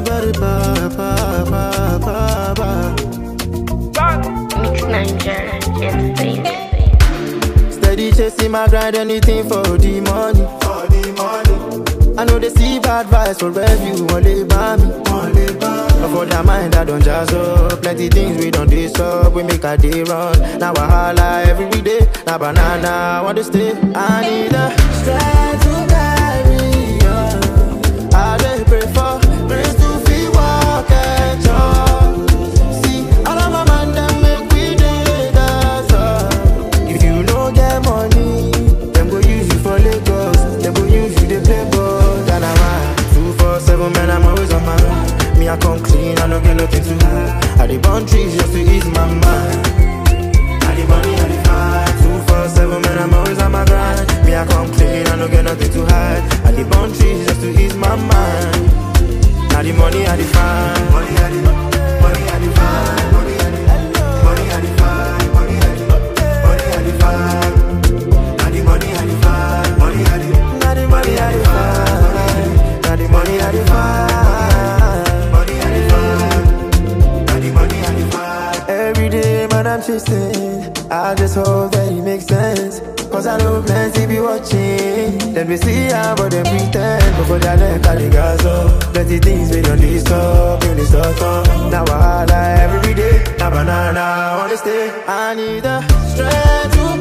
everybody pa pa pa pa pa. Mix Niger and Baby. Steady chasing my grind, anything for the money. For the money. I know they see bad vibes for review, only by me. Only by But for their mind, I don't jazz up. Plenty things we don't do up, we make a day run. Now I holla every day. Now banana, I want to stay. I need a strength to carry on. I dey pray for grace to feel walk and talk. See, all of my man them make we dey dance up. If you no get money, them go use you for Lagos. Them go use you to play ball. That I'm at two four seven man, I'm always on my mind. Me I come clean, I don't get nothing to hide. I dey burn trees just to ease my mind. I the money, I the fight. Two four seven man, I'm always on my grind. Me I come clean, I don't get nothing to hide. I the burn trees just to ease my mind. Now the money, I the find. Money, I the money, I the find. Money, I the money, I the find. Money, I the money, I the find. Now the money, I the find. Money, I the now the money, I the find. Now the money, I the find. Money, I the find. Now the money, I the find. Every day, man, I'm chasing. I just hope that it makes sense. Cause I know plenty be watching. Then we see how, but they pretend. But for their neck, I think I saw. Plenty things we don't disturb, in this talk. Now I holla every day. Now banana, I wanna stay. I need the strength to